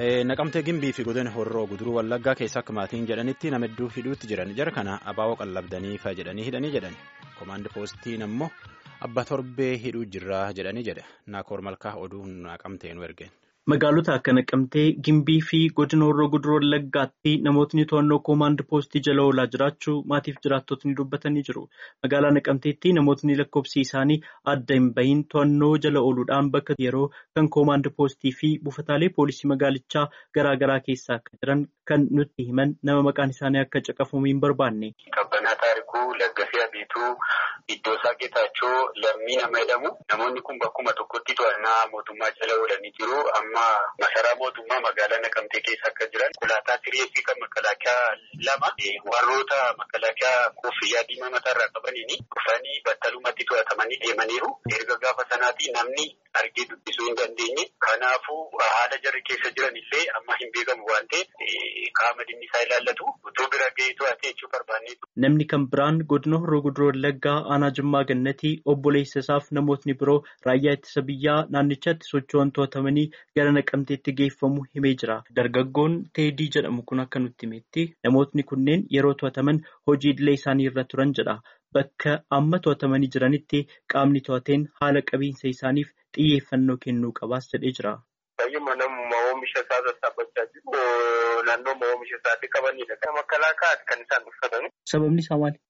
Naqamtee gimbii fi godina horroo guduruu wallaggaa keessa akka maatiin jedhanitti nama hedduu hidhuutti jiran jara kana abaaboo qallabdanii fa jedhanii hidhanii jedhan komaandi poostiin ammoo abba torbee hidhuu jirraa jedhanii jedha naakoor malkaa oduu naqamtee nu ergeen. Magaalota akka Naqamtee Gimbii fi godina horroo guduruu wallaggaatti namootni to'annoo koomaand poostii jala oolaa jiraachuu maatiif jiraattotni dubbatanii jiru. Magaalaa Naqamteetti namootni lakkoofsi isaanii adda hin bahin to'annoo jala ooluudhaan bakka yeroo kan koomaand poostii fi buufataalee poolisii magaalichaa garaa garaa keessa akka jiran kan nutti himan nama maqaan isaanii akka caqafamu hin barbaanne. Qabbanaa taarikuu Laggasee Abiituu Iddoo isaa Geetaachoo lammii nama jedhamu namoonni kun bakkuma tokkotti to'annaa mootummaa jala oolanii jiru. Amma masaraa mootummaa magaalaa Naqamtee keessa akka jiran konkolaataa tireeffii kan makalaakaa lama warroota makalaakaa koffiyyaa diimaa mataarraa qabaniini dhufanii battalumatti to'atamanii deemaniiru. Erga gaafa sanaatii namni argee dubbisuu hin dandeenye. Kanaafuu haala jarri keessa jiran illee amma hin beekamu waan ta'eef qaama dhimmi isaa ilaallatu utuu bira ga'ee to'atee jechuu barbaanneetu. Namni kan biraan godina horroo guduruu wallaggaa aanaa jimmaa gannatii obboleessa isaaf namootni biroo raayyaa ittisa biyyaa naannichatti socho'an to'atamanii gara naqamteetti geeffamu himee jira. Dargaggoon teedii jedhamu kun akka nutti himetti namootni kunneen yeroo to'ataman hojii idilee isaanii irra turan jedha. Bakka amma to'atamanii jiranitti qaamni to'ateen haala qabiinsa isaaniif xiyyeeffannoo kennuu qabaas jedhee jira. Baay'uma namuma oomisha isaa sassaabachaa jiru naannoo oomisha isaatii qabanidha. Kan makalaakaati kan isaan uffatani. Sababni isaa maali?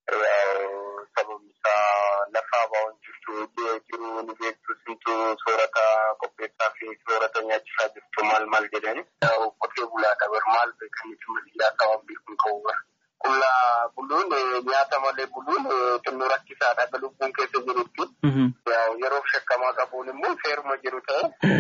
Sababni isaa lafa abaa'oon jirtu jiru ni beektu simtu soorata qopheessaa fi soorata nyaachisaa jirtu maal maal jedhani. Qotee bulaadha bar maal beekanitti maliyyaa ta'an beekuun qabu Qullaa buluun nyaata malee buluun xinnoo rakkisaadha lubbuun keessa jirutti. Yeroo shakkamaa qabuun immoo seeruma jiru ta'e.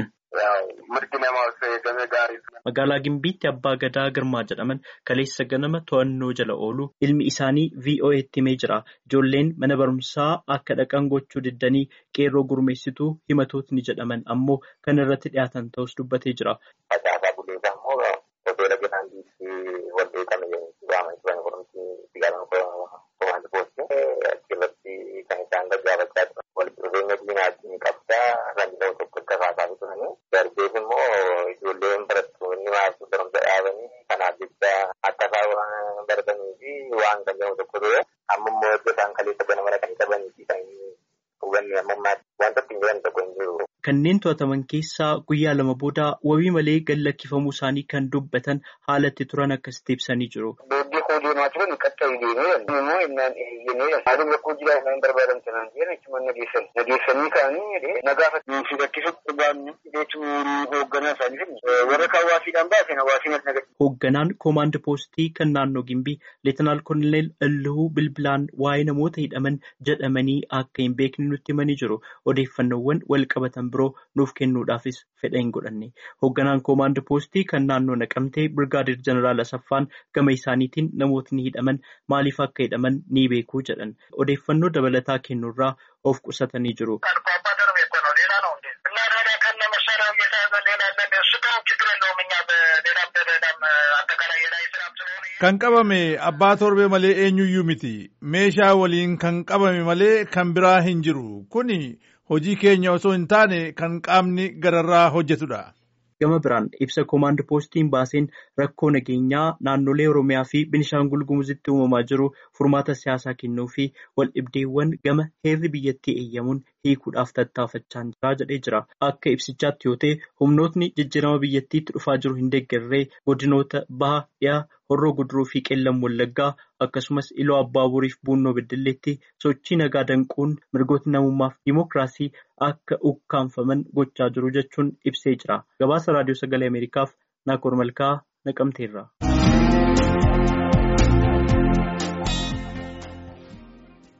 Mirgi namaaf eegame gaariidha. Magaalaa Gimbiitti Abbaa Gadaa Girmaa jedhaman kaleessa ganama to'annoo jala oolu ilmi isaanii VOA'tti himee jira. Ijoolleen mana barumsaa akka dhaqan gochuu diddanii qeerroo gurmeessituu himatootni jedhaman ammoo kan irratti dhiyaatan ta'us dubbatee jira. Facaasaa buleesaa immoo hoteela Giraandiitti waldeetame gaafa turan barumsi sigaaraa komaandi poostii achirratti kan isaan gaggaafachaa turan. Walitti dhufeenya diinaatiin qabdaa randa'u tokko akka kaasaa turanii. Darbees immoo ijoolleen barattoonni maasii barumsa dhaabanii kanaaf jecha akka isaan baratanii fi waan danda'amu tokko ture. Amma immoo iddoo isaan kaleessa ganama dhaqanii qabanii fi kan hubanne ammammaatti wanta ittiin jiran tokko hin jiru. Kanneen to'ataman keessaa guyyaa lama booda wabii malee gad lakkifamuu isaanii kan dubbatan haalatti turan akkasitti ibsanii jiru. Beebii koo deemaa turan qaxxaa'u deemee immoo innaan eeyyamee haalli rakkoo jiraa innaan barbaadan sanaan jedhan ittuma nageessan. Nageessanii kaanii nagaafa nuufi rakkisutti baanni jechuun hoogganaa isaanii warra hawaasiidhaan baasen hawaasiin as nagadda. Hoogganaan koomaand poostii kan naannoo Gimbii Leetinaal Koonel Illuu Bilbilaan waa'ee namoota hidhaman jedhamanii akka hin beekne nutti himanii jiru. Odeeffannoowwan wal qabatan biroo nuuf kennuudhaafis fedha hin godhanne. Hoogganaan koomaand poostii kan naannoo naqamtee Birgaadir Jeneraal Asaffaan gama isaaniitiin namootni hidhaman maaliif akka hidhaman ni beekuu jedhan. Odeeffannoo dabalataa kennuurraa of qusatanii jiru. Kan qabame abbaa torbee malee eenyuyyuu miti. Meeshaa waliin kan qabame malee kan biraa hin jiru. Kuni hojii keenya osoo hin taane kan qaamni gararraa hojjetudha. Gama biraan ibsa koomaand poostiin baaseen rakkoo nageenyaa naannolee Oromiyaa fi Binishaangul Gumuzitti uumamaa jiru furmaata siyaasaa kennuu fi waldhibdeewwan gama heerri biyyattii eeyyamuun hiikuudhaaf tattaafachaa jira jedhee jira. Akka ibsichaatti yoo ta'e humnootni jijjiirama biyyattiitti dhufaa jiru hin deeggarree godinoota baha dhiyaa horroo guduruu fi qeellam wallaggaa akkasumas iloo abbaaburiif buunnoo beddelleetti sochii nagaa danquun mirgoota namummaaf dimookiraasii akka ukkaanfaman gochaa jiru jechuun ibsee jira. Gabaasa raadiyoo sagalee Ameerikaaf Naakoor Malkaa Naqamteerra.